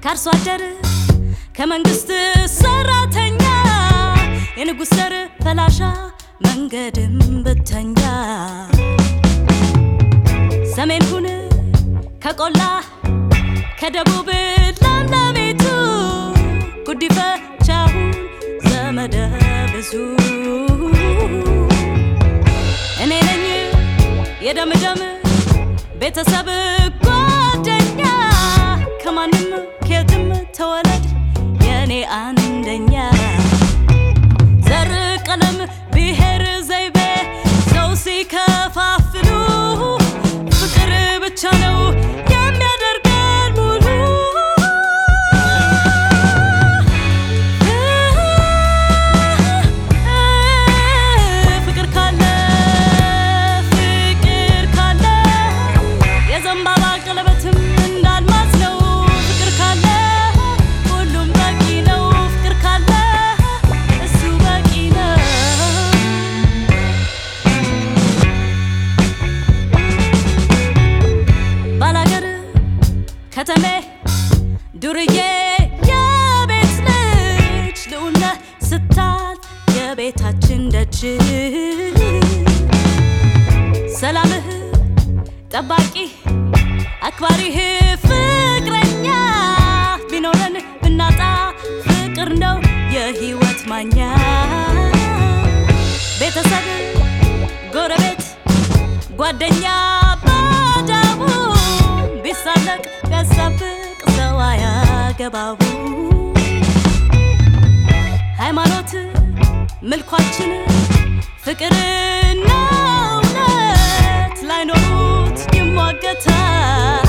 ከአርሶ አደር ከመንግስት ሰራተኛ የንጉሥ ዘር ፈላሻ መንገድም ብተኛ ሰሜን ሁን ከቆላ ከደቡብ ለምለሚቱ ጉዲፈቻሁን ዘመደ ብዙ እኔ ነኝ የደምደም ቤተሰብ ጓደኛ ከማንም ከየትም ተወለድ የእኔ አንደኛ ዘር ቀለም ብሔር ዘይቤ ሰው ሲከፋፍሉ ፍቅር ብቻ ነው የሚያደርገን ሙሉ ፍቅር ካለ ፍቅር ካለ የዘንባባ ቀለበትም እንዳልማዝ ነው። ፍቅር ካለ ሁሉም በቂ ነው። ፍቅር ካለ እሱ በቂ ነው። ባላገር ከተሜ ዱርዬ የቤት ልጅ ልዑለ ስታል የቤታችን ደጅ ሰላምህ ጠባቂ አክባሪህ ፍቅረኛ ቢኖረን ብናጣ ፍቅር ነው የህይወት ማኛ ቤተሰብ ጎረቤት ጓደኛ ባዳቡ ቢሳለቅ ቢያሳብቅ ሰው አያገባቡ ሃይማኖት ምልኳችን ፍቅርና እውነት ላይኖሩት ይሟገታል